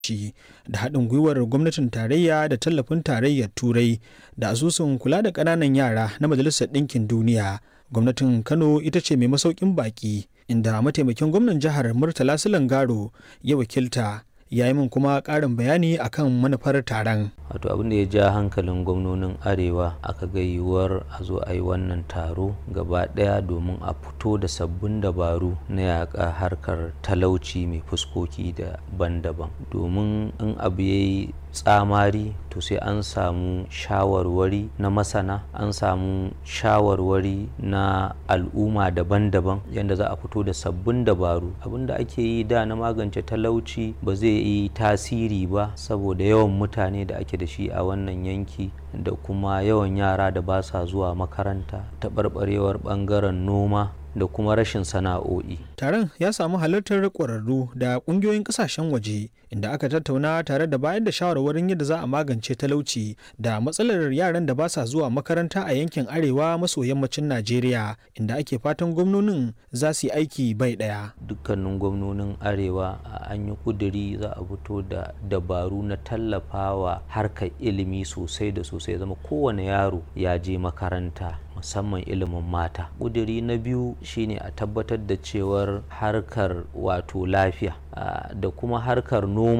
shi da haɗin gwiwar gwamnatin tarayya da tallafin tarayyar turai da asusun kula da ƙananan yara na majalisar ɗinkin duniya gwamnatin kano ita ce mai masaukin baƙi inda mataimakin gwamnan jihar murtala silangaro ya wakilta ya yi min kuma ƙarin bayani akan manufar taron wato abin da ya ja hankalin gwamnonin arewa aka ga yiwuwar a zo a yi wannan taro gaba ɗaya domin a fito da sabbin dabaru na yaƙa harkar talauci mai fuskoki daban-daban domin in abu ya yi tsamari to sai an samu shawarwari na masana an samu shawarwari na al'umma daban-daban yadda za a fito da sabbin dabaru abinda ake yi da na magance talauci ba zai yi tasiri ba saboda yawan mutane da ake da shi a wannan yanki da kuma yawan yara da ba sa zuwa makaranta taɓarɓarewar ɓangaren noma da kuma rashin sana'o'i. Taron ya samu halartar ƙwararru da ƙungiyoyin ƙasashen waje inda aka tattauna tare da bayar da shawarwarin yadda za a magance talauci da matsalar yaran da ba sa zuwa makaranta a yankin arewa maso yammacin Najeriya inda ake fatan gwamnonin za su yi aiki bai ɗaya. Dukkanin gwamnonin arewa an yi ƙuduri za a fito da dabaru na tallafawa harkar ilimi sosai da sosai zama kowane yaro ya je makaranta musamman ilimin mata ƙuduri na biyu shine a tabbatar da cewar harkar wato lafiya da kuma harkar noma